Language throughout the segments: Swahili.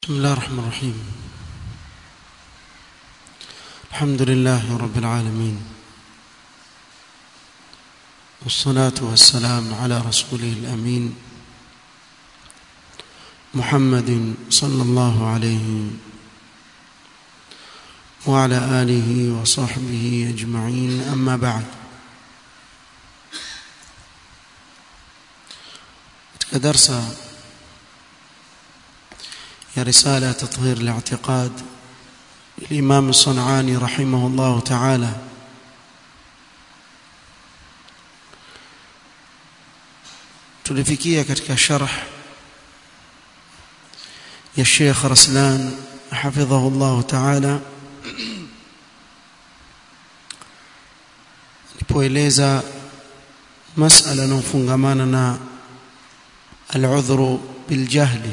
بسم الله الرحمن الرحيم الحمد لله رب العالمين والصلاة والسلام على رسوله الأمين محمد صلى الله عليه وعلى آله وصحبه أجمعين أما بعد درس يا رسالة تطهير الاعتقاد الإمام الصنعاني رحمه الله تعالى tulifikia katika sharh ya Sheikh Raslan hafidhahu Allah ta'ala alipoeleza masala inayofungamana na al-udhru bil jahli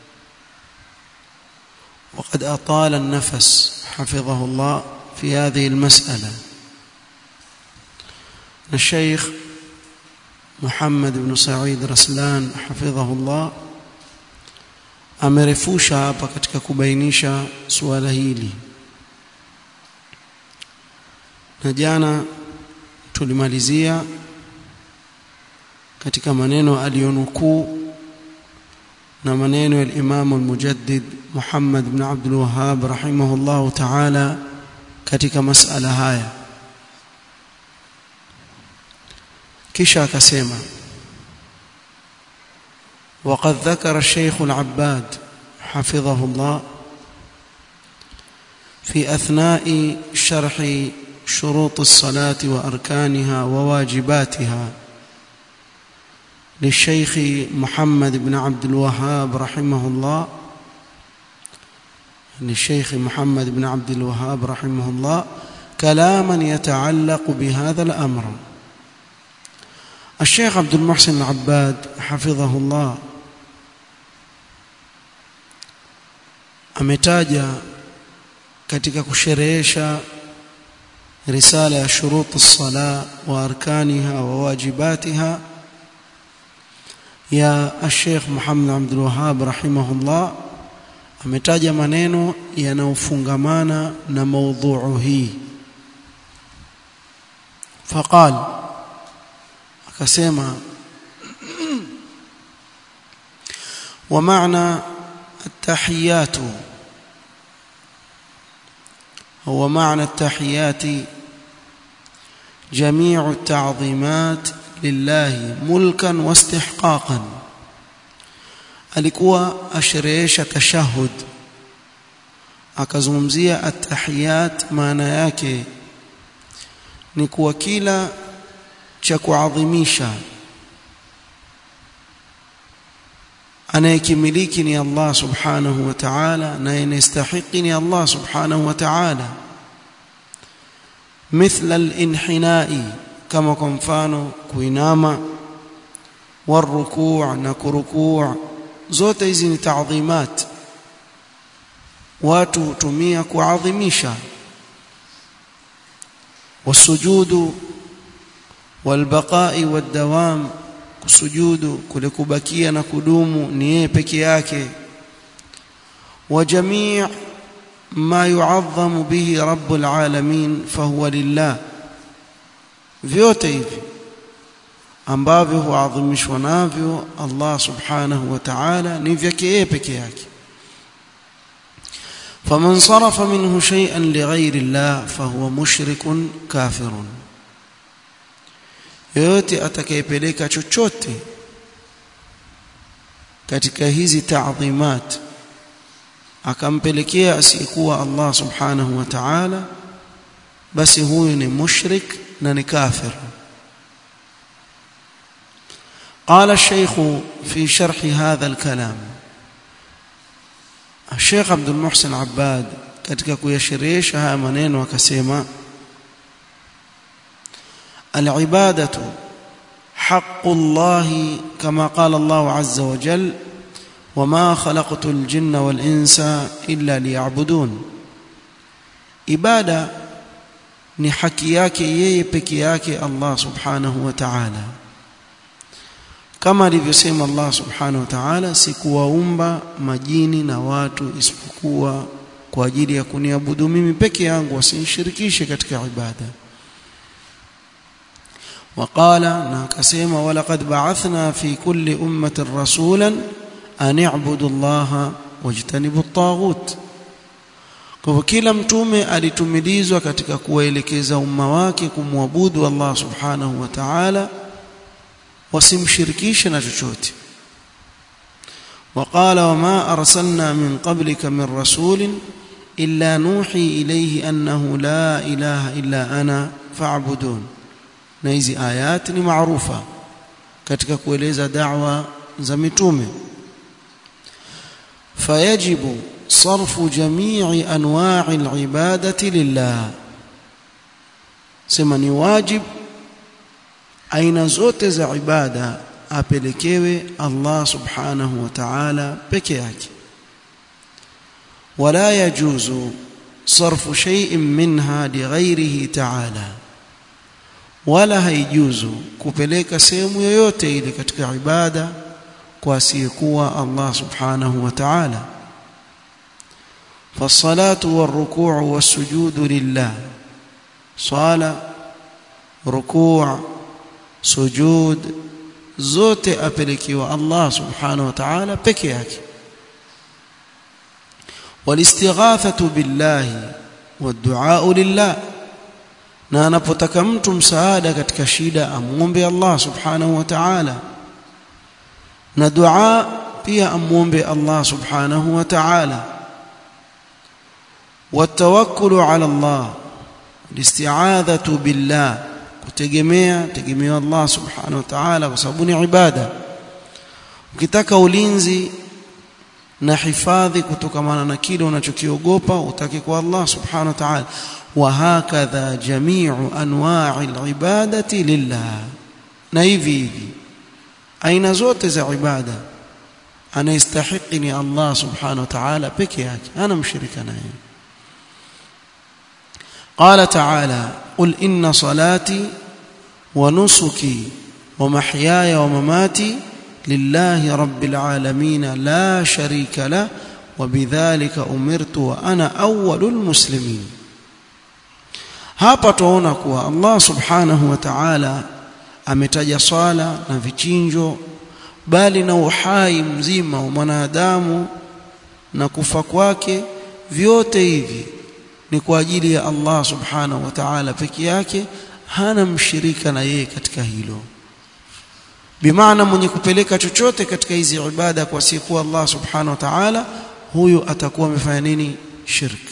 وقد أطال النفس حفظه الله في هذه المسألة الشيخ محمد بن سعيد رسلان حفظه الله amerefusha hapa katika kubainisha suala hili na jana tulimalizia katika maneno aliyonukuu na maneno ya Imam al-Mujaddid Muhammad ibn Abdul Wahhab rahimahullah ta'ala katika masala haya kisha akasema وقد ذكر الشيخ العباد حفظه الله في أثناء شرح شروط الصلاة وأركانها وواجباتها للشيخ محمد بن عبد الوهاب رحمه الله للشيخ محمد بن عبد الوهاب رحمه الله كلاما يتعلق بهذا الأمر الشيخ عبد المحسن العباد حفظه الله ametaja katika kusherehesha risala ya shurut as-sala wa arkaniha wa wajibatiha ya Sheikh Muhammad Abdul Wahhab rahimahullah ametaja maneno yanayofungamana na maudhuu hii faqal akasema wa maana التحيات هو معنى التحيات جميع التعظيمات لله ملكا واستحقاقا alikuwa asherehesha tashahud akazungumzia atahiyat maana yake ni kuwa kila cha kuadhimisha anayekimiliki ni Allah subhanahu wa ta'ala na anayestahiki ni Allah subhanahu wa ta'ala مثل الانحناء كما kwa mfano kuinama والركوع na kurukuu zote hizi ni taadhimat watu hutumia kuadhimisha والسجود والبقاء والدوام kusujudu kule kubakia na kudumu ni yeye peke yake wa jamii ma yu'azzamu bihi rabbul alamin fahuwa lillah vyote hivi ambavyo huadhimishwa navyo Allah subhanahu wa ta'ala ni vyake yeye peke yake faman sarafa minhu shay'an lighayri Allah fahuwa mushrikun kafirun yoyote atakayepeleka chochote katika hizi taadhimat akampelekea asiyekuwa Allah subhanahu wa ta'ala basi huyu ni mushrik na ni kafir قال الشيخ في شرح هذا الكلام الشيخ عبد المحسن عباد katika kuyasherehesha haya maneno akasema العبادة حق الله كما قال الله عز وجل وما خلقت الجن والإنس إلا ليعبدون ibada ni haki yake yeye peke yake Allah subhanahu wa ta'ala kama alivyosema Allah subhanahu wa ta'ala sikuwaumba majini na watu isipokuwa kwa ajili ya kuniabudu mimi peke yangu wasinishirikishe katika ibada وقال ناكسيما ولقد بعثنا في كل أمة رسولا أن اعبدوا الله واجتنبوا الطاغوت kwa kila mtume alitumilizwa katika kuwaelekeza umma wake kumwabudu Allah subhanahu wa ta'ala wasimshirikishe na chochote وقال وما أرسلنا من قبلك من رسول إلا نوحي إليه أنه لا إله إلا أنا فاعبدون na hizi ayat ni maarufa katika kueleza da'wa za mitume fayajibu sarfu jami'i anwa'i al-ibadati lillah sema ni wajib aina zote za ibada apelekewe Allah subhanahu wa ta'ala peke yake wala yajuzu sarfu shay'in minha lighayrihi ta'ala wala haijuzu kupeleka sehemu yoyote ile katika ibada kwa asiyekuwa Allah subhanahu wa ta'ala فالصلاه والركوع والسجود لله صلاه ركوع سجود zote apelekiwa Allah subhanahu wa ta'ala peke yake والاستغاثه بالله والدعاء لله na anapotaka mtu msaada katika shida amuombe Allah subhanahu wa ta'ala na dua pia amuombe Allah subhanahu wa ta'ala watawakkulu ala Allah listi'adhatu billah kutegemea tegemea Allah subhanahu wa ta'ala kwa sababu ni ibada ukitaka ulinzi na hifadhi kutokamana na kile unachokiogopa utake kwa Allah subhanahu wa ta'ala وهكذا جميع انواع العباده لله na hivi hivi aina zote za ibada anastahiki ni Allah subhanahu wa ta'ala peke yake ana mshirika naye قال تعالى قل ان صلاتي ونسكي ومحياي ومماتي لله رب العالمين لا شريك له وبذلك امرت وانا اول المسلمين hapa tuona kuwa Allah subhanahu wa ta'ala ametaja swala na vichinjo bali na uhai mzima wa mwanadamu na kufa kwake vyote hivi ni kwa ajili ya Allah subhanahu wa ta'ala peke yake hana mshirika na yeye katika hilo bimaana mwenye kupeleka chochote katika hizi ibada kwa siku Allah subhanahu wa ta'ala huyo atakuwa amefanya nini shirki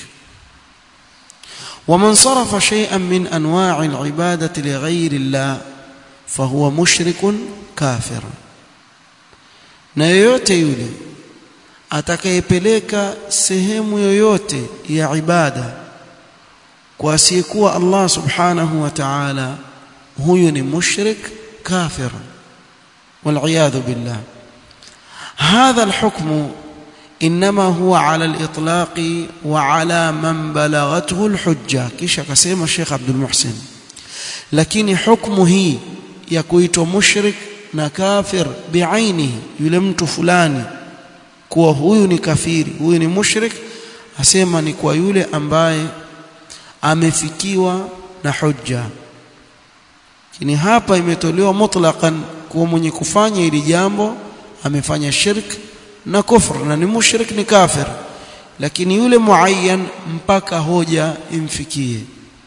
ومن صرف شيئا من انواع العباده لغير الله فهو مشرك كافر na yoyote yule atakayepeleka sehemu yoyote ya ibada kwa asiyekuwa Allah subhanahu wa ta'ala huyu ni mushrik kafir والعياذ بالله هذا الحكم انما هو على الاطلاق وعلى من بلغته الحجه kisha akasema Sheikh Abdul Muhsin lakini hukumu hii ya kuitwa mushrik na kafir biainihi yule mtu fulani kuwa huyu ni kafiri huyu ni mushrik asema ni kwa yule ambaye amefikiwa na hujja lakini hapa imetolewa mutlaqan kuwa mwenye kufanya hili jambo amefanya shirk na kufr na ni mushrik ni kafir lakini yule muayyan mpaka hoja imfikie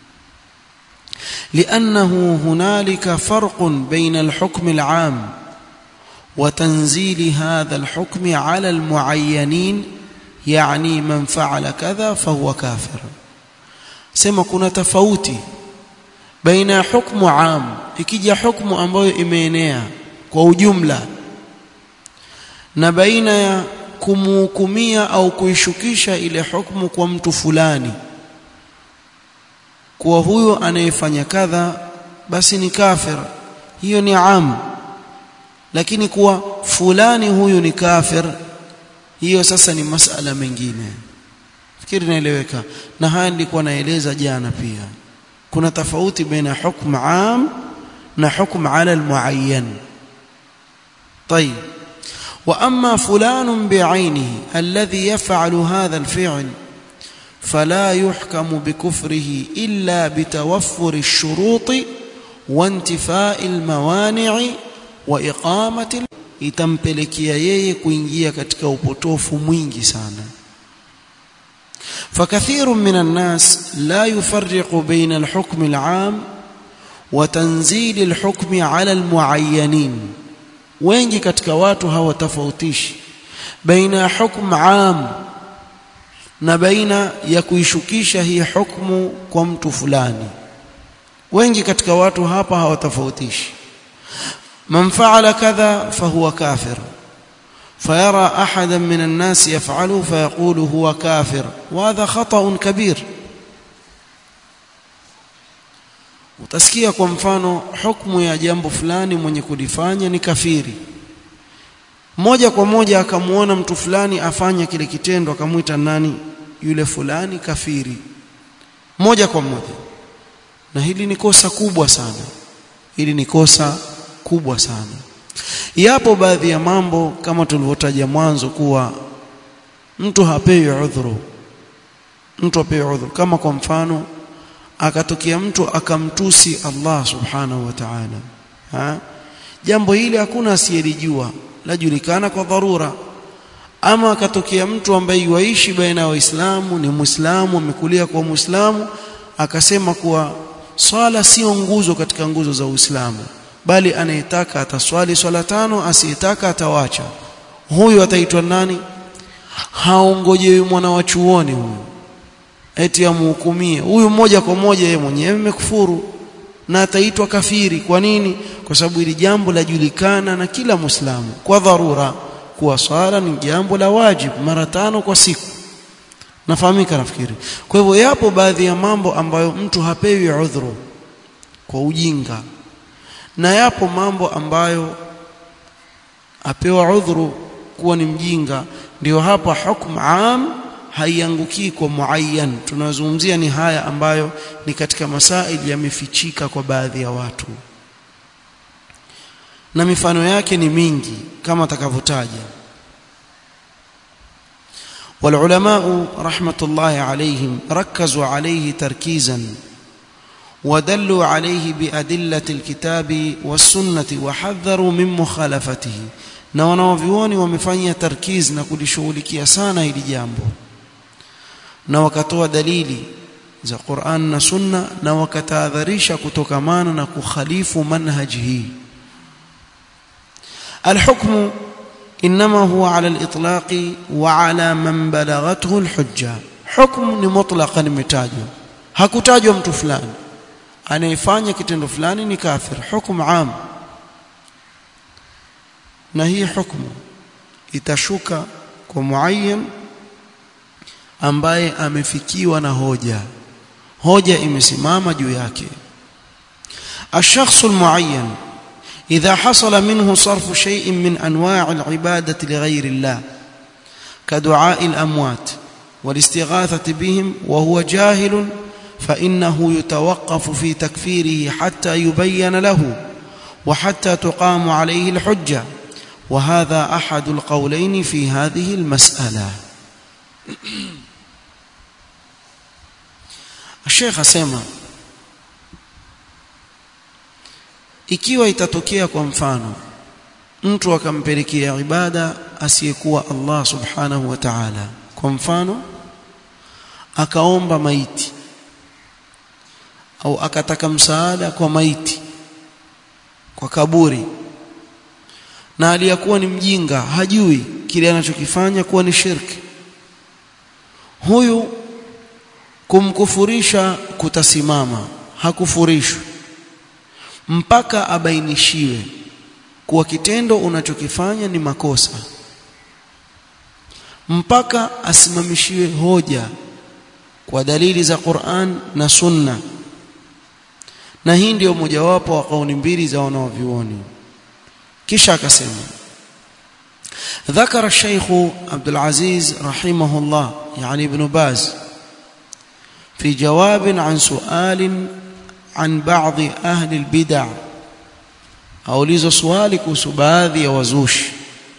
لانه هنالك فرق بين الحكم العام وتنزيل هذا الحكم على المعينين يعني من فعل كذا فهو كافر sema kuna tofauti baina ya hukmu am ikija hukmu ambayo imeenea kwa ujumla na baina ya kumhukumia au kuishukisha ile hukumu kwa mtu fulani kuwa huyo anayefanya kadha basi ni kafir hiyo ni am lakini kuwa fulani huyu ni kafir hiyo sasa ni masala mengine fikiri naeleweka na haya nilikuwa naeleza jana pia kuna tofauti baina hukm am na hukm ala almuayyan طيب واما فلان بعينه الذي يفعل هذا الفعل فلا يحكم بكفره الا بتوفر الشروط وانتفاء الموانع واقامه itampelekea yeye kuingia katika upotofu mwingi sana فكثير من الناس لا يفرق بين الحكم العام وتنزيل الحكم على المعينين wengi katika watu hawatofautishi baina ya hukm am na baina ya kuishukisha hii hukmu kwa mtu fulani wengi katika watu hapa hawatofautishi man fa'ala kadha fahuwa kafir فيرى احدا من الناس يفعله فيقول هو كافر وهذا خطا كبير utasikia kwa mfano hukumu ya jambo fulani mwenye kulifanya ni kafiri moja kwa moja akamuona mtu fulani afanya kile kitendo akamwita nani yule fulani kafiri moja kwa moja na hili ni kosa kubwa sana hili ni kosa kubwa sana yapo baadhi ya mambo kama tulivyotaja mwanzo kuwa mtu hapewi udhuru mtu hapewi udhuru kama kwa mfano akatokea mtu akamtusi Allah subhanahu wa ta'ala ha jambo hili hakuna asiyelijua lajulikana kwa dharura ama akatokea mtu ambaye yuishi baina ya waislamu ni muislamu amekulia kwa muislamu akasema kuwa swala sio nguzo katika nguzo za Uislamu bali anayetaka ataswali swala tano asiyetaka atawacha huyu ataitwa nani haongojewi mwana wa chuoni huyu eti amhukumie huyu moja kwa moja yeye mwenyewe amekufuru na ataitwa kafiri kwa nini kwa sababu hili jambo lajulikana na kila muislamu kwa dharura kuwa swala ni jambo la wajibu mara tano kwa siku nafahamika nafikiri kwa hivyo yapo baadhi ya mambo ambayo mtu hapewi udhuru kwa ujinga na yapo mambo ambayo apewa udhuru kuwa ni mjinga ndio hapa hukumu am haiangukii kwa muayyan tunazungumzia ni haya ambayo ni katika masaili yamefichika kwa baadhi ya watu na mifano yake ni mingi kama atakavyotaja والعلماء رحمة الله عليهم ركزوا عليه تركيزا ودلوا عليه بأدلة الكتاب والسنة وحذروا من مخالفته na wanaovioni wamefanya tarkiz na kulishughulikia sana hili jambo na wakatoa dalili za Qur'an na Sunna na wakatahadharisha kutokamana na kukhalifu manhaji hii الحكم انما هو على الاطلاق وعلى من بلغته الحجه حكم ni mutlaqan imetajwa hakutajwa mtu fulani anayefanya kitendo fulani ni kafir hukumu am na hii hukumu itashuka kwa muayyan ambaye amefikiwa na hoja hoja imesimama juu yake الشخص المعين إذا حصل منه صرف شيء من أنواع العبادة لغير الله كدعاء الأموات والاستغاثة بهم وهو جاهل فإنه يتوقف في تكفيره حتى يبين له وحتى تقام عليه الحجة وهذا أحد القولين في هذه المسألة الشيخ سيما ikiwa itatokea kwa mfano mtu akampelekea ibada asiyekuwa Allah subhanahu wa ta'ala kwa mfano akaomba maiti au akataka msaada kwa maiti kwa kaburi na aliyakuwa ni mjinga hajui kile anachokifanya kuwa ni shirki huyu kumkufurisha kutasimama hakufurishwi mpaka abainishiwe kuwa kitendo unachokifanya ni makosa mpaka asimamishiwe hoja kwa dalili za Qur'an na Sunna na hii ndio mojawapo wa kauli mbili za wanaovyuoni kisha akasema ذكر الشيخ عبد العزيز رحمه الله يعني ابن باز في جواب عن سؤال عن بعض أهل البدع aulizwa swali kuhusu baadhi ya wazushi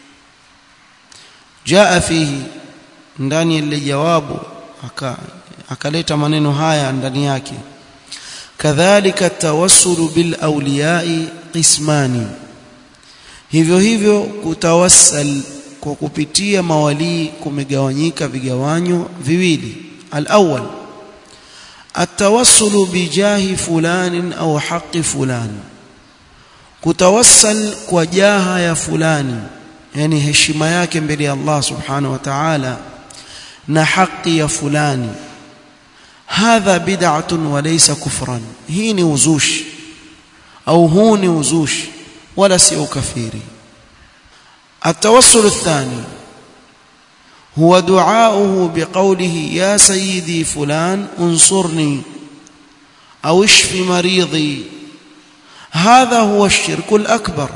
jaa fihi ndani ya ile jawabu akaleta maneno haya ndani yake kadhalika tawassulu bil awliyai qismani hivyo hivyo kutawassal kwa kupitia mawalii kumegawanyika vigawanyo viwili al-awwal التوسل بجاه فلان أو حق فلان kutawassal kwa jaha ya fulani yani heshima yake mbele ya Allah subhanahu wa ta'ala na haki ya fulani hadha bid'atun wa laysa kufran hii ni uzushi au huu ni uzushi wala si ukafiri التوسل الثاني هو دعاؤه بقوله يا سيدي فلان انصرني أو اشف مريضي هذا هو الشرك الأكبر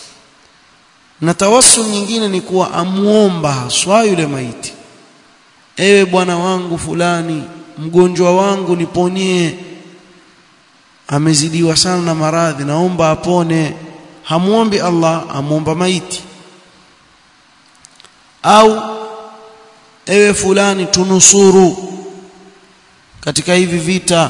نتوسل nyingine ni kuwa amuomba haswa yule maiti ewe bwana wangu fulani mgonjwa wangu niponie amezidiwa sana na maradhi naomba apone hamuombi Allah amuomba maiti au ewe fulani tunusuru katika hivi vita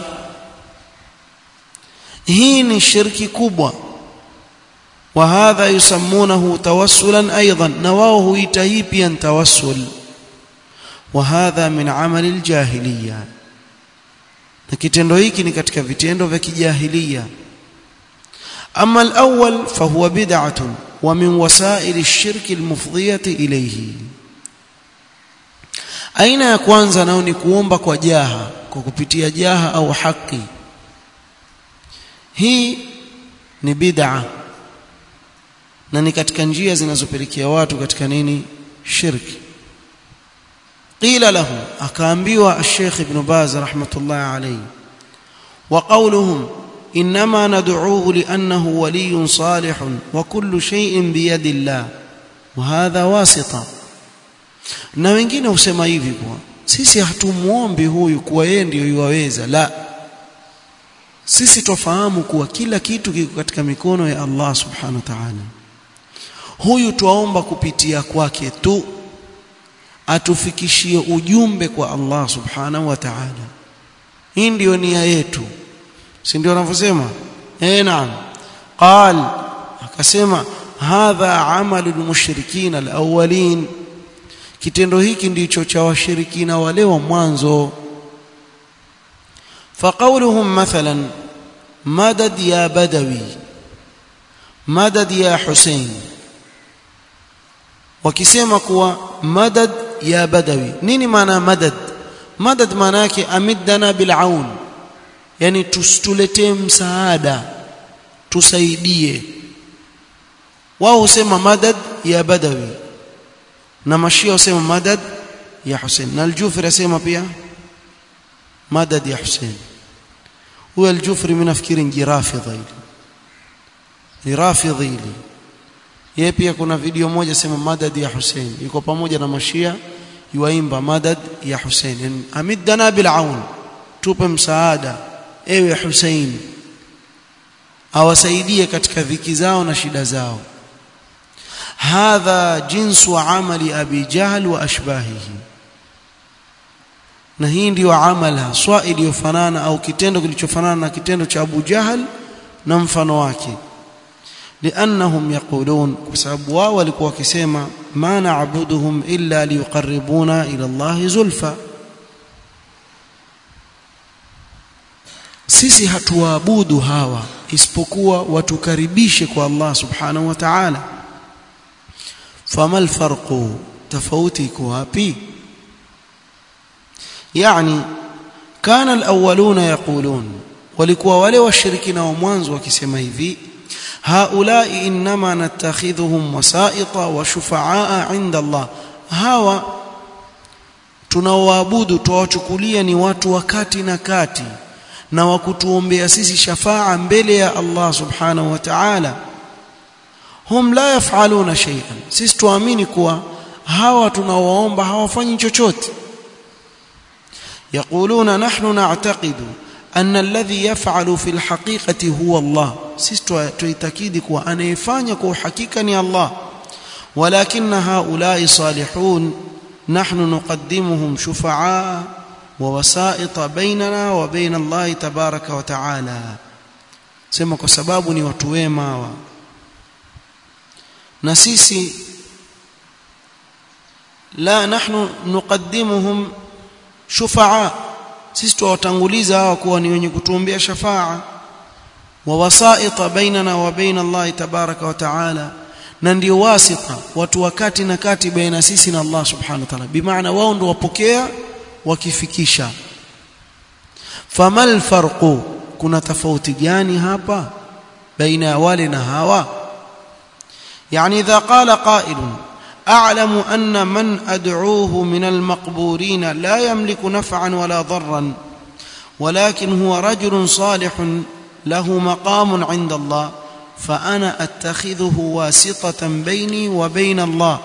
hii ni shirki kubwa wa hadha yusammunahu tawassulan aidan na wao huita hii pia tawassul wa hadha min amali aljahiliya na kitendo hiki ni katika vitendo vya kijahiliya ama alawwal fahuwa bid'atun wa min wasail ash-shirk al-mufdiyati ilayhi aina ya kwanza nao ni kuomba kwa jaha kwa kupitia jaha au haki hii ni bid'a na ni katika njia zinazopelekea watu katika nini shirki qila lahu akaambiwa al-Sheikh Ibn Baz rahmatullah alayhi wa qawluhum inma nad'uuhu li'annahu waliyyun salihun wa kullu shay'in biyadi Allah wa hadha wasita na wengine husema hivi kwa sisi hatumuombi huyu kuwa yeye ndiyo yuwaweza la sisi twafahamu kuwa kila kitu kiko katika mikono ya Allah subhanahu wa ta'ala huyu twaomba kupitia kwake tu atufikishie ujumbe kwa Allah subhanahu wa ta'ala hii ndiyo nia yetu si ndio wanavyosema eh naam qal akasema hadha amalu almushrikin alawwalin kitendo hiki ndicho cha washirikina wale wa mwanzo فقولهم مثلا مدد يا بدوي مدد يا حسين wakisema kuwa madad ya badawi nini maana madad madad maana yake amiddana bil aun yani tustuletee msaada tusaidie wao husema madad ya badawi na mashia husema madad ya Hussein na al-Jufri asema pia madad ya Hussein huyo al-Jufri mimi nafikiri ni rafidha hili ni rafidhi hili yeye pia kuna video moja sema madad ya Hussein iko pamoja na mashia yuaimba madad ya Hussein yani amiddana bil aun tupe msaada ewe Hussein awasaidie katika dhiki zao na shida zao hadha jinsu amali abi jahl wa ashbahihi na hii ndiyo amali haswa iliyofanana au kitendo kilichofanana na kitendo cha Abu Jahal na mfano wake لانهم يقولون بسبب wao walikuwa wakisema ma na'buduhum illa liyuqarribuna ila Allah zulfa sisi hatuwaabudu hawa isipokuwa watukaribishe kwa Allah subhanahu wa ta'ala famal farqu tofauti iko wapi yani kana alawwaluna yaqulun walikuwa wale washirikina wa mwanzo wakisema hivi haulai inma natakhidhuhum wasaita wa shufaa inda Allah hawa tunaoabudu tuwachukulia ni watu wakati na kati na wakutuombea sisi shafaa mbele ya Allah subhanahu wa ta'ala hum la yafaluna shay'an sisi tuamini kuwa hawa tunawaomba hawafanyi chochote يقولون نحن نعتقد anna alladhi yaf'alu fil haqiqati huwa Allah sisi tuitakidi kuwa anayefanya kwa uhakika ni Allah walakinna haula'i salihun nahnu nuqaddimuhum shufa'a wa wasa'ita bainana wa baina Allah tabaraka wa ta'ala sema kwa sababu ni watu wema hawa na sisi la nahnu nuqaddimuhum shufa'a sisi tuwatanguliza hawa kuwa ni wenye kutuombea shafaa wa wasaita bainana wa baina Allah tabaraka wa taala na ndio wasita watu wakati na kati baina sisi na Allah subhanahu wa ta'ala bimaana wao ndio wapokea wakifikisha famal farqu kuna tofauti gani hapa baina ya wale na hawa yani idha qala qailun أعلم أن من أدعوه من المقبورين لا يملك نفعا ولا ضرا ولكن هو رجل صالح له مقام عند الله فأنا أتخذه واسطة بيني وبين الله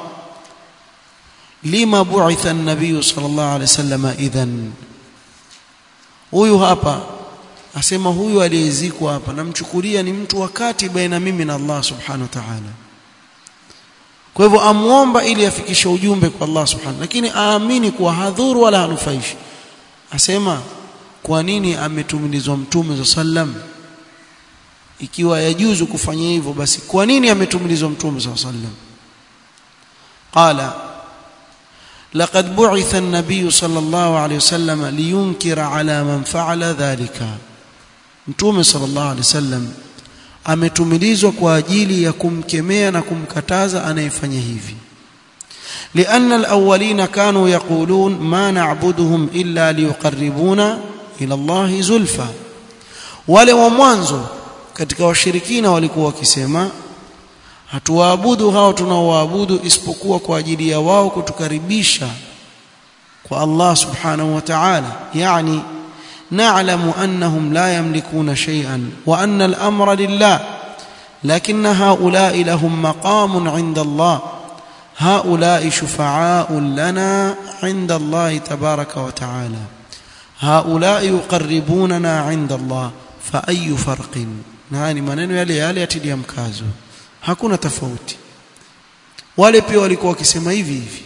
لما بعث النبي صلى الله عليه وسلم إذن huyu hapa asema huyu aliyezikwa hapa namchukulia ni mtu wakati baina mimi na Allah subhanahu wa ta'ala kwa hivyo amuomba ili afikishe ujumbe kwa Allah subhanahu lakini aamini kuwa hadhuru wala hanufaishi asema kwa nini ametumilizwa mtume sallam ikiwa yajuzu kufanya hivyo basi kwa nini ametumilizwa mtume sallam qala لقد بعث النبي صلى الله عليه وسلم لينكر على من فعل ذلك متوم صلى الله عليه وسلم ametumilizwa kwa ajili ya kumkemea na kumkataza anayefanya hivi لأن الأولين كانوا يقولون ما نعبدهم إلا ليقربونا إلى الله زلفى wale wa mwanzo katika washirikina walikuwa wakisema hatuwaabudu hao tunaowaabudu isipokuwa kwa ajili ya wao kutukaribisha kwa Allah subhanahu wa ta'ala yani نعلم أنهم لا يملكون شيئا وأن الأمر لله لكن هؤلاء لهم مقام عند الله هؤلاء شفعاء لنا عند الله تبارك وتعالى هؤلاء يقربوننا عند الله فأي فرق نعني maneno yale yale yatilia mkazo hakuna tofauti wale pia walikuwa wakisema hivi hivi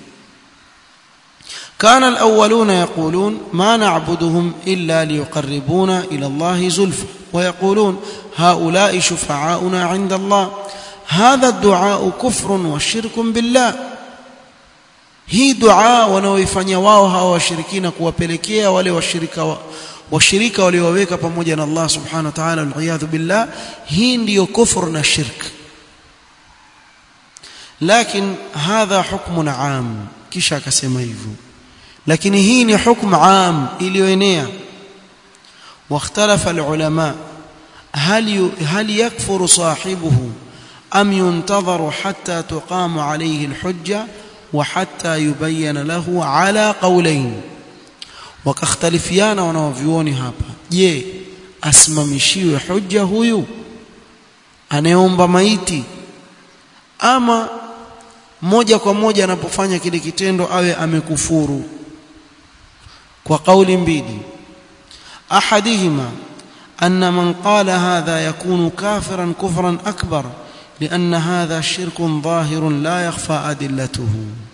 كان الأولون يقولون ما نعبدهم إلا ليقربونا إلى الله زلفى ويقولون هؤلاء شفعاؤنا عند الله هذا الدعاء كفر وشرك بالله hii dua wanaoifanya wao hawa washirikina kuwapelekea wale washirika washirika waliowaweka pamoja na Allah subhanahu wa ta'ala waliyadhu billah hii ndiyo kufur na shirk lakin hadha hukmun am kisha akasema hivyo lakini hii ni hukumu am iliyoenea واختلف العلماء هل هل يكفر صاحبه ام ينتظر حتى تقام عليه الحجه وحتى يبين له على قولين wakahtalifiana wanaovioni hapa je asimamishiwe hujja huyu anayeomba maiti ama moja kwa moja anapofanya kile kitendo awe amekufuru kwa kauli mbili ahadihima anna man qala hadha yakunu kafiran kufran akbar لأن هذا شرك ظاهر لا يخفى أدلته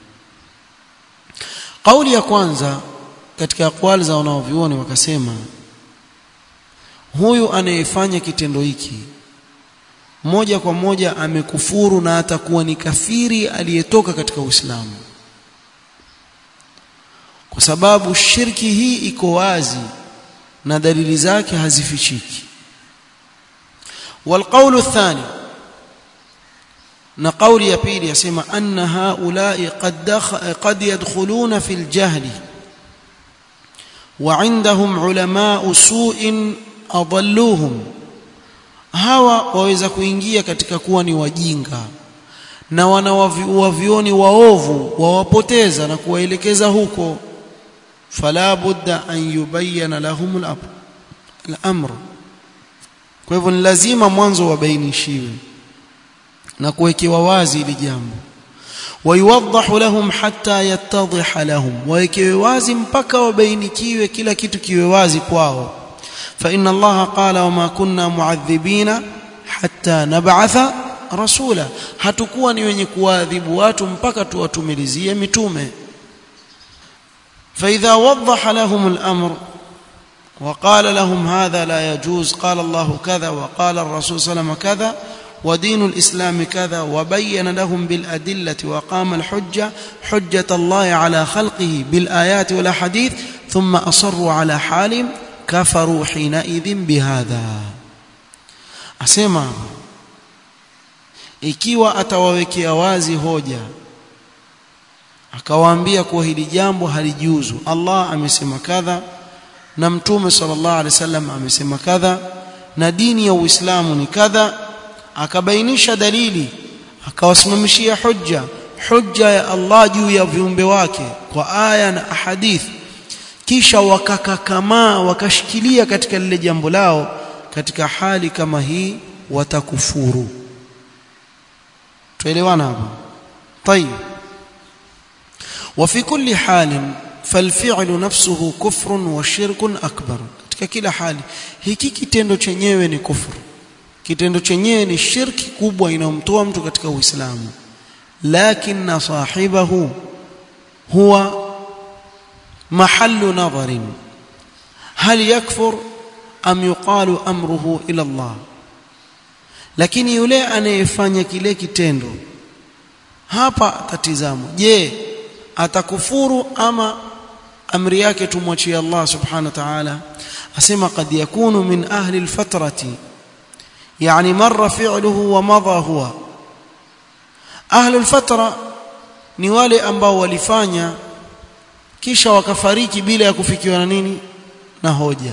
قولي ya kwanza katika aqwali za wanaovioni wakasema huyu anayefanya kitendo hiki moja kwa moja amekufuru na atakuwa ni kafiri aliyetoka katika Uislamu kwa sababu shirki hii iko wazi na dalili zake hazifichiki والقول الثاني na kauli ya pili yasema anna haulai qad qad yadkhuluna fil jahli wa indahum ulama su'in adalluhum hawa waweza kuingia katika kuwa ni wajinga na wanawavioni waovu wawapoteza na kuwaelekeza huko fala budda an yubayyana lahum al-amr kwa hivyo ni lazima mwanzo wabainishiwe na kuwekewa wazi ili jambo wayuwadhahu lahum hatta yattadhiha lahum wawekewe wazi mpaka wabainikiwe kila kitu kiwe wazi kwao فإن الله قال وما كنا معذبين حتى نبعث rasula hatukuwa ni wenye kuadhibu watu mpaka tuwatumilizie mitume فإذا وضح لهم الأمر وقال لهم هذا لا يجوز قال الله كذا وقال الرسول صلى الله عليه وسلم كذا ودين الإسلام كذا وبين لهم بالأدلة وقام الحجة حجة الله على خلقه بالآيات والأحاديث ثم أصروا على حالهم كفروا حينئذ بهذا أسمع ikiwa atawawekea wazi hoja akawaambia kuwa hili jambo halijuzu Allah amesema kadha na mtume sallallahu alaihi wasallam amesema kadha na dini ya Uislamu ni kadha akabainisha dalili akawasimamishia hujja hujja ya Allah juu ya viumbe wake kwa aya na ahadith kisha wakakakamaa wakashikilia katika lile jambo lao katika hali kama hii watakufuru tuelewana hapa طيب وفي كل حال فالفعل نفسه كفر وشرك اكبر katika kila hali hiki kitendo chenyewe ni kufuru kitendo chenyewe ni shirki kubwa inayomtoa mtu katika uislamu lakini sahibahu huwa mahallu nadharin hal yakfur am yuqalu amruhu ila Allah lakini yule anayefanya kile kitendo hapa tatizamo je atakufuru ama amri yake tumwachie Allah subhanahu wa ta'ala asema qad yakunu min ahli alfatrati yani marra fi'luhu wa madha huwa ahli alfatra ni wale ambao walifanya kisha wakafariki bila ya kufikiwa na nini na hoja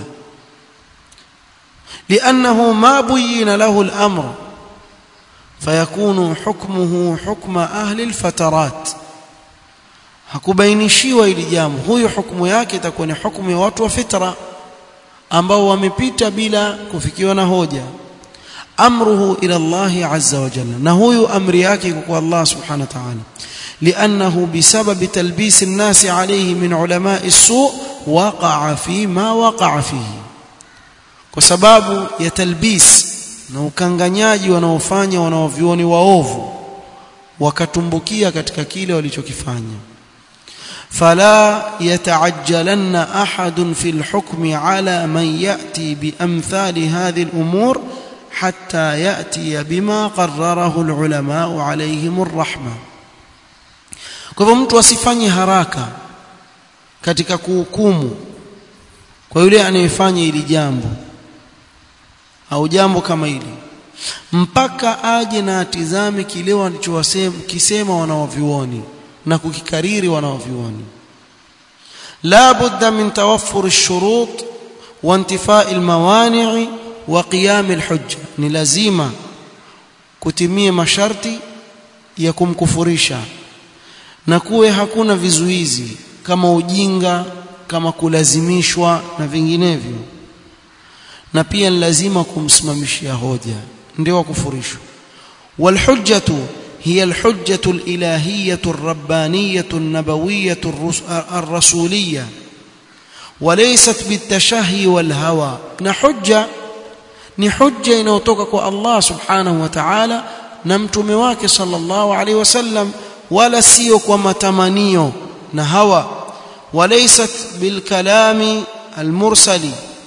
لانه ما بين له الامر فيكون حكمه حكم اهل الفترات hakubainishiwa ili jambo huyo hukumu yake itakuwa ni hukumu ya watu wa fitra ambao wamepita bila kufikiwa na hoja amruhu ila Allah azza wa jalla na huyu amri yake kwa Allah subhanahu wa ta'ala لانه بسبب تلبيس الناس عليه من علماء السوء وقع فيما وقع فيه kwa sababu ya talbis na ukanganyaji wanaofanya wanaovioni waovu wakatumbukia katika kile walichokifanya فلا يتعجلن احد في الحكم على من ياتي بامثال هذه الامور حتى ياتي بما قرره العلماء عليهم الرحمه kwa hivyo mtu asifanye haraka katika kuhukumu kwa yule anayefanya hili jambo au jambo kama hili mpaka aje na atizame kile walichowasema wanaovioni na kukikariri wanaovioni la budda min tawaffur ash-shurut wa intifai al-mawani' wa qiyam al-hujja ni lazima kutimie masharti ya kumkufurisha na kuwe hakuna vizuizi kama ujinga kama kulazimishwa na vinginevyo na pia ni lazima kumsimamishia hoja ndio kufurishwa walhujjatu هي الحجة الإلهية الربانية النبوية الرسولية وليست بالتشهي والهوى نحجة نحجة إنوتوكك الله سبحانه وتعالى نمتم واك صلى الله عليه وسلم ولا سيوك ومتمنيو نهوى وليست بالكلام المرسل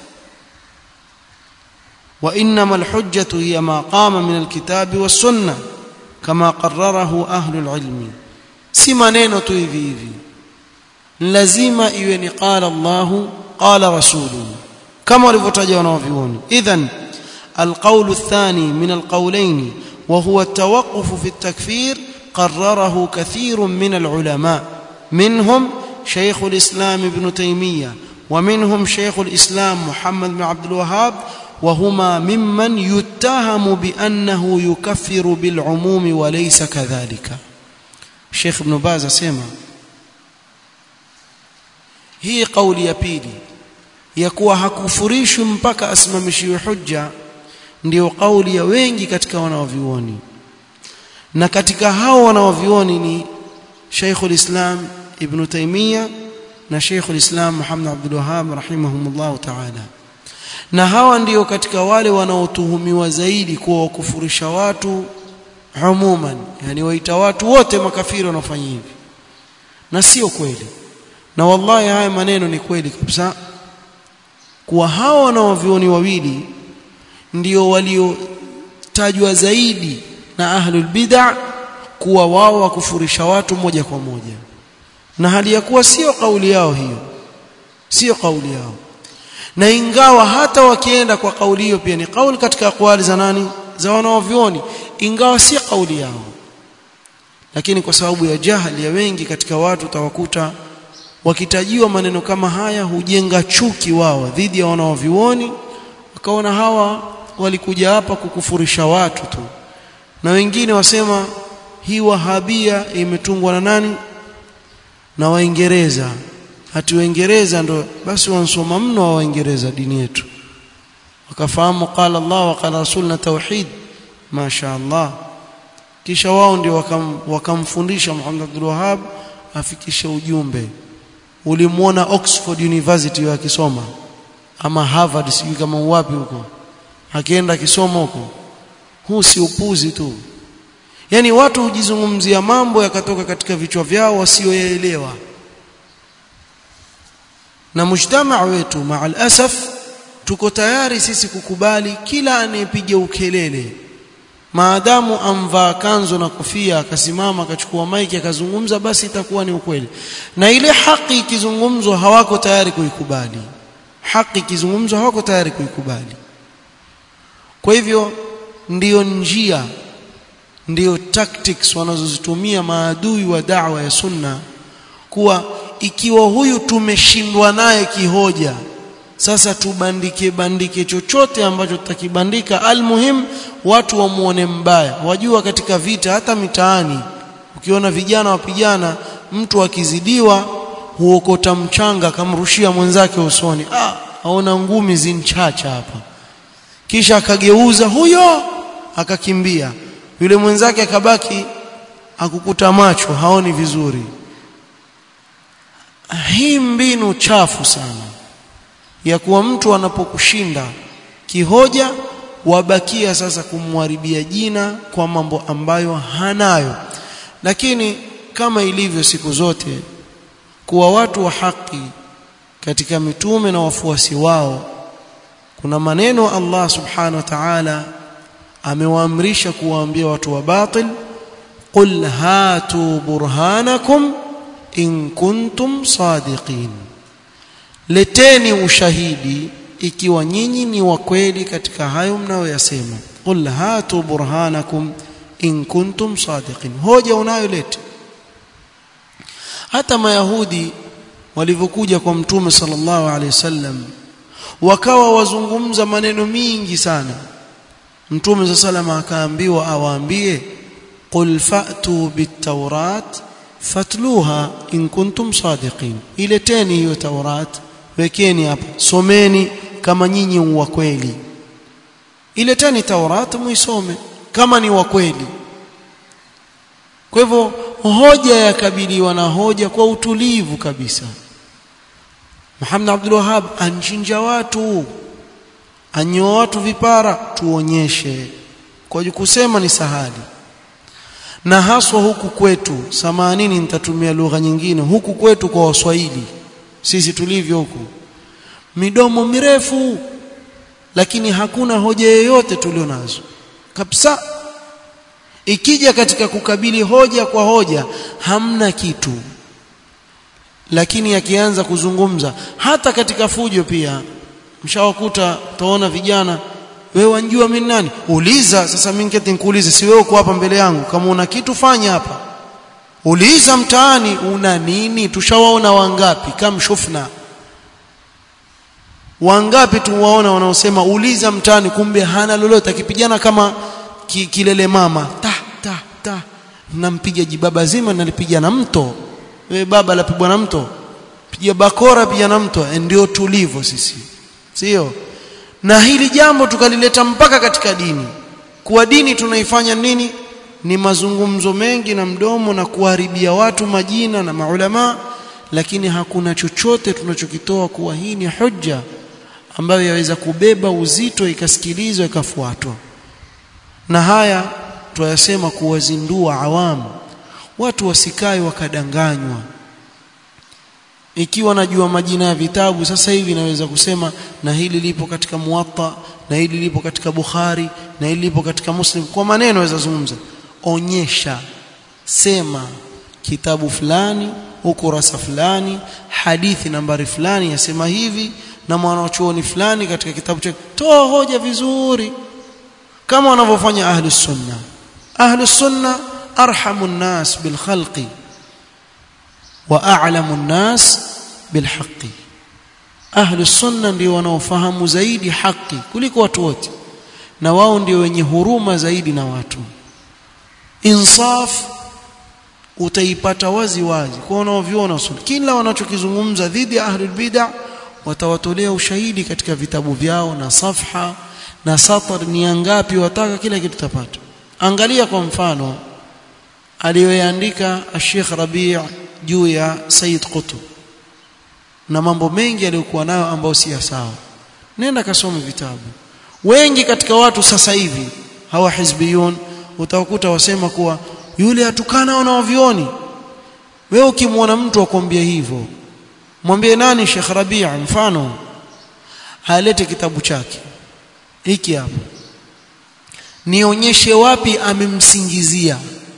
وإنما الحجة هي ما قام من الكتاب والسنة كما قرره أهل العلم si maneno tu hivi hivi lazima iwe ni qala Allah qala rasuluhu kama walivyotaja wanaovioni idhan القول الثاني من القولين وهو التوقف في التكفير قرره كثير من العلماء منهم شيخ الإسلام ابن تيمية ومنهم شيخ الإسلام محمد بن عبد الوهاب وهما ممن يتهم بأنه يكفر بالعموم وليس كذلك الشيخ ابن باز اسمع hii kauli ya pili ya kuwa hakufurishwi mpaka asimamishiwe hujja ndio kauli ya wengi katika wanaovioni na katika hao wanaovioni ni Sheikhul Islam Ibn Taymiyyah na Sheikhul Islam Muhammad Abdul Wahhab rahimahumullah ta'ala na hawa ndio katika wale wanaotuhumiwa zaidi kuwa wakufurisha watu umuman yani waita watu wote makafiri wanafanya hivi na sio kweli na wallahi haya maneno ni kweli kabisa kuwa hawa wanaovioni wawili ndio waliotajwa zaidi na ahlul bid'a kuwa wao wakufurisha watu moja kwa moja na hali ya kuwa sio kauli yao hiyo sio kauli yao na ingawa hata wakienda kwa kauli hiyo pia ni kauli katika akwali za nani za wanaovioni ingawa si kauli yao lakini kwa sababu ya jahili ya wengi katika watu utawakuta wakitajiwa maneno kama haya hujenga chuki wao dhidi ya wanaovioni wakaona hawa walikuja hapa kukufurisha watu tu na wengine wasema hii wahabia imetungwa na nani na waingereza hati waingereza ndo basi wansoma mno wa waingereza dini yetu wakafahamu qala Allah wa qala rasul na tauhid masha Allah kisha wao ndio wakam, wakamfundisha Muhammad Abdul Wahhab afikishe ujumbe ulimuona Oxford University akisoma ama Harvard sijui kama wapi huko akienda akisoma huko huu si upuzi tu yani watu hujizungumzia mambo yakatoka katika vichwa vyao wasioyaelewa na mujtamaa wetu maal asaf tuko tayari sisi kukubali kila anayepiga ukelele maadamu amvaa kanzo na kofia akasimama akachukua maiki akazungumza basi itakuwa ni ukweli na ile haki ikizungumzwa hawako tayari kuikubali haki ikizungumzwa hawako tayari kuikubali kwa hivyo ndiyo njia ndiyo tactics wanazozitumia maadui wa da'wa ya sunna kuwa ikiwa huyu tumeshindwa naye kihoja sasa tubandike bandike chochote ambacho tutakibandika almuhim watu wamuone mbaya wajua katika vita hata mitaani ukiona vijana wapigana mtu akizidiwa huokota mchanga akamrushia mwenzake usoni ah aona ngumi zinchacha hapa kisha akageuza huyo akakimbia yule mwenzake akabaki akukuta macho haoni vizuri hii mbinu chafu sana ya kuwa mtu anapokushinda kihoja wabakia sasa kumharibia jina kwa mambo ambayo hanayo lakini kama ilivyo siku zote kuwa watu wa haki katika mitume na wafuasi wao kuna maneno Allah subhanahu wa ta'ala amewaamrisha kuwaambia watu wa batil qul hatu burhanakum in kuntum sadiqin leteni ushahidi ikiwa nyinyi ni wa kweli katika hayo mnayoyasema qul hatu burhanakum in kuntum sadiqin hoja unayoleta hata mayahudi walivyokuja kwa mtume sallallahu alaihi wasallam wakawa wazungumza maneno mingi sana mtume sallallahu akaambiwa awaambie qul fa'tu bit-taurat fatluha in kuntum sadiqin ileteni hiyo taurat wekeni hapa someni kama nyinyi wa kweli ileteni taurat muisome kama ni wa kweli kwa hivyo hoja yakabiliwa na hoja kwa utulivu kabisa Muhammad Abdul Wahhab anchinja watu anyoa watu vipara tuonyeshe kwa kusema ni sahali na haswa huku kwetu samanini nitatumia lugha nyingine huku kwetu kwa waswahili sisi tulivyo huku midomo mirefu lakini hakuna hoja yoyote tulio nazo kabisa ikija katika kukabili hoja kwa hoja hamna kitu lakini akianza kuzungumza hata katika fujo pia mshawakuta utaona vijana wewe wanjua mimi nani uliza sasa mimi ngeti nikuulize si wewe uko hapa mbele yangu kama una kitu fanya hapa uliza mtaani una nini tushawaona wangapi kam shufna wangapi tuwaona wanaosema uliza mtaani kumbe hana lolote akipigana kama ki, kilele mama ta ta ta nampiga jibaba zima nalipiga na mto wewe baba lapigwa na mto piga bakora pia na mto ndio tulivo sisi sio na hili jambo tukalileta mpaka katika dini kuwa dini tunaifanya nini ni mazungumzo mengi na mdomo na kuharibia watu majina na maulama lakini hakuna chochote tunachokitoa kuwa hii ni hujja ambayo yaweza kubeba uzito ikasikilizwa ikafuatwa na haya tuyasema kuwazindua awamu watu wasikae wakadanganywa ikiwa najua majina ya vitabu sasa hivi naweza kusema na hili lipo katika muwatta na hili lipo katika bukhari na hili lipo katika muslim kwa maneno naweza zungumza onyesha sema kitabu fulani ukurasa fulani hadithi nambari fulani yasema hivi na mwanachuoni fulani katika kitabu chake toa hoja vizuri kama wanavyofanya ahlus sunna ahlus sunna arhamu nnas bil khalqi wa a'lamu nnas bil haqqi ahlus sunna ndio wanaofahamu zaidi haki kuliko watu wote na wao ndio wenye huruma zaidi na watu insaf utaipata wazi wazi kwa wanaoviona sunna kila wanachokizungumza dhidi ya ahlul bid'ah watawatolea ushahidi katika vitabu vyao na safha na satar ni ngapi wataka kila kitu tapata angalia kwa mfano aliyoandika Sheikh Rabi' juu ya Said Qutb na mambo mengi aliyokuwa nayo ambayo si sawa nenda kasome vitabu wengi katika watu sasa hivi hawa hizbiyun utawakuta wasema kuwa yule atukana wanaovioni wewe ukimwona mtu akwambia hivyo mwambie nani Sheikh Rabi' mfano alete kitabu chake hiki hapa nionyeshe wapi amemsingizia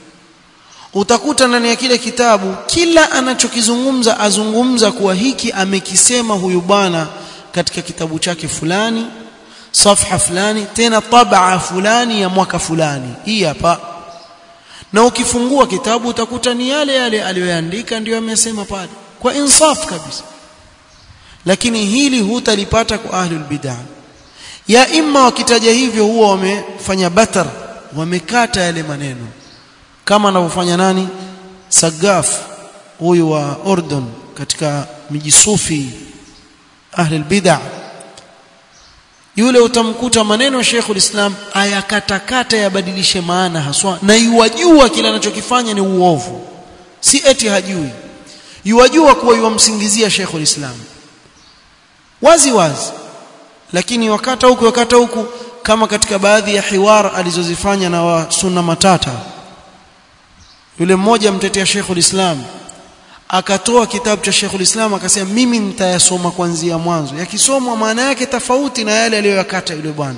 utakuta ndani ya kile kitabu kila anachokizungumza azungumza kuwa hiki amekisema huyu bwana katika kitabu chake fulani safha fulani tena tabaa fulani ya mwaka fulani hii hapa na ukifungua kitabu utakuta ni yale yale aliyoandika ndio amesema pale kwa insaf kabisa lakini hili hutalipata kwa ahlul bid'ah ya imma wakitaja hivyo huwa wamefanya batar wamekata yale maneno kama anavyofanya nani Sagaf huyu wa Ordon katika miji sufi ahli bid'ah yule utamkuta maneno ya Sheikhul Islam ayakatakata yabadilishe maana haswa na yuwajua kile anachokifanya ni uovu si eti hajui yuwajua kuwa yuwamsingizia Sheikhul Islam wazi wazi lakini wakata huku wakata huku kama katika baadhi ya hiwar alizozifanya na wa sunna matata yule mmoja mtetea Sheikhul Islam akatoa kitabu cha Sheikhul Islam akasema mimi nitayasoma kuanzia mwanzo yakisomwa maana yake tofauti na yale aliyoyakata yule bwana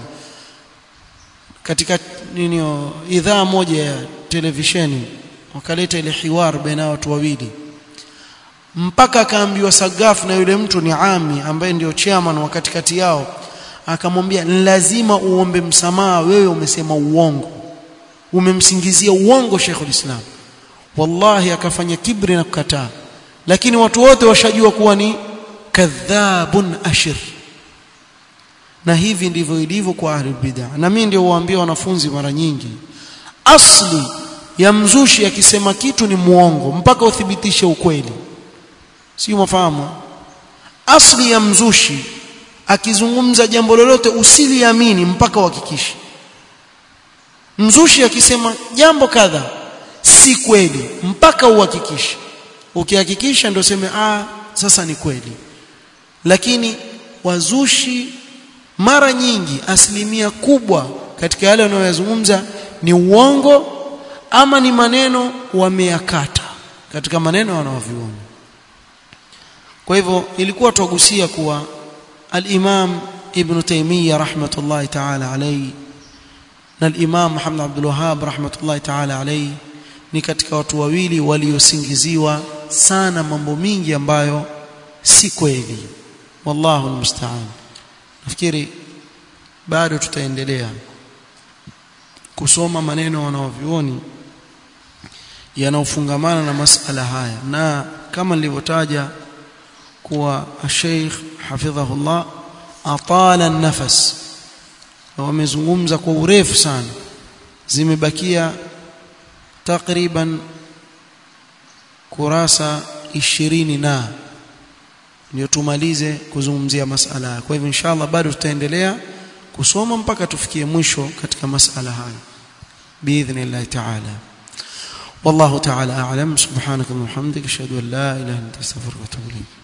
katika nini idhaa moja ya televisheni wakaleta ile hiwar baina watu wawili mpaka akaambiwa Sagaf na yule mtu ni ami ambaye ndio chairman wa katikati yao akamwambia lazima uombe msamaha wewe umesema uongo umemsingizia uongo Sheikhul Islam wallahi akafanya kibri na kukataa lakini watu wote washajua kuwa ni kadhabun ashir na hivi ndivyo ilivyo kwa ahlul bid'ah na mimi ndio huambia wanafunzi mara nyingi asli ya mzushi akisema kitu ni muongo mpaka uthibitishe ukweli si mafahamu asli ya mzushi akizungumza jambo lolote usiliamini mpaka uhakikishe mzushi akisema jambo kadha si kweli mpaka uhakikishe ukihakikisha ndio seme ah sasa ni kweli lakini wazushi mara nyingi asilimia kubwa katika yale wanayozungumza ni uongo ama ni maneno wameyakata katika maneno wanaoviona kwa hivyo ilikuwa tugusia kuwa al-Imam Ibn Taymiyyah rahmatullahi ta'ala alayhi na al-Imam Muhammad Abdul Wahhab rahmatullahi ta'ala alayhi ni katika watu wawili waliosingiziwa sana mambo mingi ambayo si kweli wallahu almusta'an nafikiri bado tutaendelea kusoma maneno wanaovioni yanaofungamana na masala haya na kama nilivyotaja kuwa Sheikh hafidhahullah atala nafas wamezungumza kwa urefu sana zimebakia takriban kurasa ishirini na ndio tumalize kuzungumzia masala kwa hivyo inshallah bado tutaendelea kusoma mpaka tufikie mwisho katika masala haya باذن تعالى والله تعالى اعلم سبحانك اللهم وبحمدك اشهد ان لا اله الا انت استغفرك واتوب اليك